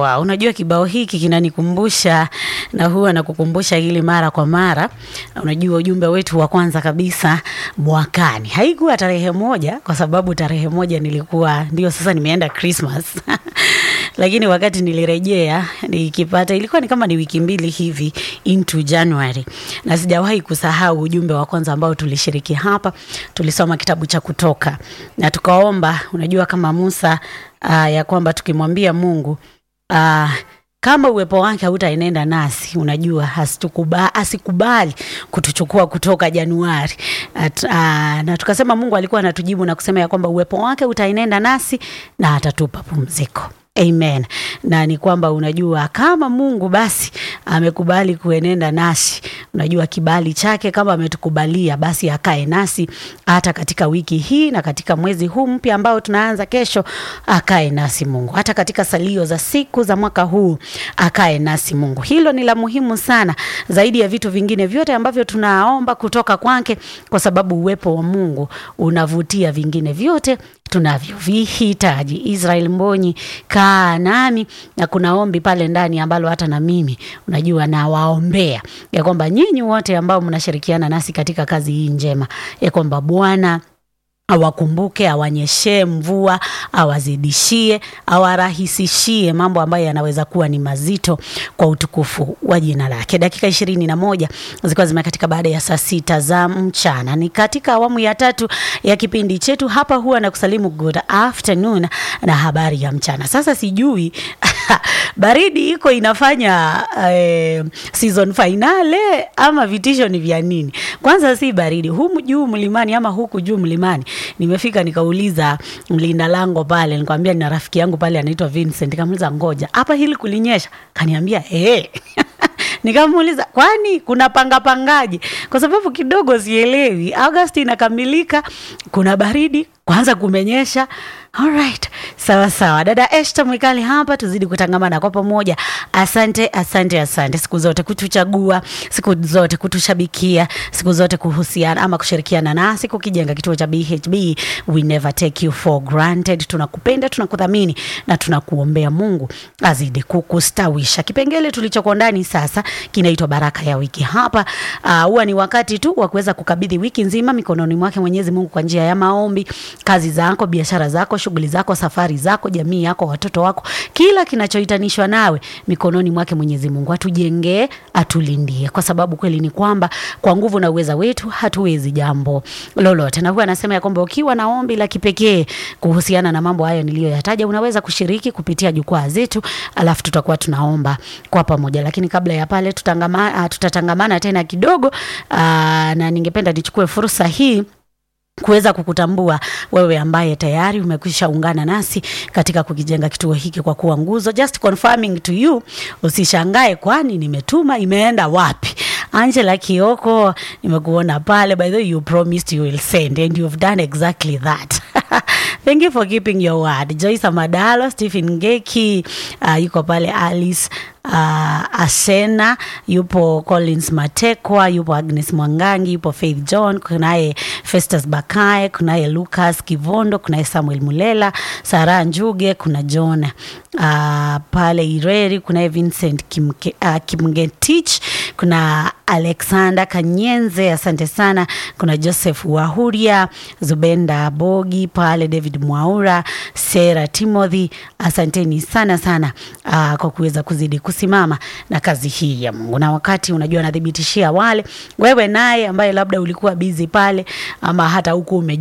wow. Unajua kibao hiki kinanikumbusha na huwa nakukumbusha hili mara kwa mara. Unajua ujumbe wetu wa kwanza kabisa mwakani haikuwa tarehe moja, kwa sababu tarehe moja nilikuwa ndio sasa nimeenda Christmas lakini wakati nilirejea nikipata, ilikuwa ni kama ni wiki mbili hivi into January, na sijawahi kusahau ujumbe wa kwanza ambao tulishiriki hapa. Tulisoma kitabu cha Kutoka na tukaomba, unajua kama Musa uh, ya kwamba tukimwambia Mungu uh, kama uwepo wake hautaenenda nasi, unajua asitukuba, asikubali kutuchukua kutoka Januari At, uh, na tukasema Mungu alikuwa anatujibu na kusema ya kwamba uwepo wake utaenenda nasi na atatupa pumziko. Amen. Na ni kwamba unajua kama Mungu basi amekubali kuenenda nasi, unajua kibali chake kama ametukubalia basi akae nasi hata katika wiki hii na katika mwezi huu mpya ambao tunaanza kesho, akae nasi Mungu. Hata katika salio za siku za mwaka huu akae nasi Mungu. Hilo ni la muhimu sana zaidi ya vitu vingine vyote ambavyo tunaomba kutoka kwake, kwa sababu uwepo wa Mungu unavutia vingine vyote tunavyovihitaji. Israel Mbonyi, kaa nami, na kuna ombi pale ndani ambalo hata na mimi unajua nawaombea ya kwamba nyinyi wote ambao mnashirikiana nasi katika kazi hii njema ya kwamba Bwana awakumbuke, awanyeshee mvua, awazidishie, awarahisishie mambo ambayo yanaweza kuwa ni mazito kwa utukufu wa jina lake. Dakika ishirini na moja zilikuwa zimekatika baada ya saa sita za mchana. Ni katika awamu ya tatu ya kipindi chetu hapa, huwa na kusalimu good afternoon na habari ya mchana. Sasa sijui baridi iko inafanya eh, season finale ama vitisho ni vya nini? Kwanza si baridi humu juu mlimani ama huku juu mlimani. Nimefika nikauliza mlinda lango pale, nikamwambia nina rafiki yangu pale anaitwa Vincent, nikamuuliza ngoja, hapa hili kulinyesha? Kaniambia eh Nikamuuliza, kwani kuna panga pangaji? Kwa sababu kidogo sielewi. Agosti inakamilika, kuna baridi, kwanza kumenyesha. Alright, sawa sawa. Dada Esther Mwikali hapa, tuzidi kutangamana kwa pamoja. Asante, asante, asante siku zote kutuchagua, siku zote kutushabikia, siku zote kuhusiana ama kushirikiana nasi kukijenga kituo cha BHB. We never take you for granted. Tunakupenda, tunakudhamini na tunakuombea Mungu azidi kukustawisha. Kipengele tulichoko ndani sasa kinaitwa baraka ya wiki. Hapa huwa uh, ni wakati tu wa kuweza kukabidhi wiki nzima mikononi mwake Mwenyezi Mungu kwa njia ya maombi, kazi zako, biashara zako, shughuli zako, safari zako, jamii yako, watoto wako, kila kinachohitanishwa nawe mikononi mwake Mwenyezi Mungu. Atujengee, atulindie, kwa sababu kweli ni kwamba kwa nguvu na uweza wetu hatuwezi jambo lolote. Na huwa anasema ya kwamba ukiwa na ombi la kipekee kuhusiana na mambo hayo niliyoyataja, unaweza kushiriki kupitia jukwaa zetu, alafu tutakuwa tunaomba kwa pamoja. Lakini kabla ya pale tutangama, uh, tutatangamana tena kidogo uh, na ningependa nichukue fursa hii kuweza kukutambua wewe ambaye tayari umekwisha ungana nasi katika kukijenga kituo hiki kwa kuwa nguzo. Just confirming to you, usishangae kwani nimetuma imeenda wapi. Angela Kioko, nimekuona pale. By the way, you promised you will send and you've done exactly that. Thank you for keeping your word. Joyce Amadalo, Stephen Ngeki, uh, yuko pale Alice uh, Asena yupo Collins Matekwa, yupo Agnes Mwangangi, yupo Faith John, kunaye Festus Bakae, kunaye Lucas Kivondo, kunaye Samuel Mulela, Sara Njuge, kuna John uh, pale Ireri, kunaye Vincent Kimke, uh, Kimgetich, kuna Alexander Kanyenze, asante sana. Kuna Joseph Wahuria, Zubenda Bogi pale, David Mwaura, Sera Timothy, asanteni sana sana uh, kwa kuweza kuzidi kusimama na kazi hii ya Mungu. Na wakati unajua, nathibitishia wale wewe naye ambaye labda ulikuwa bizi pale ama hata huku ume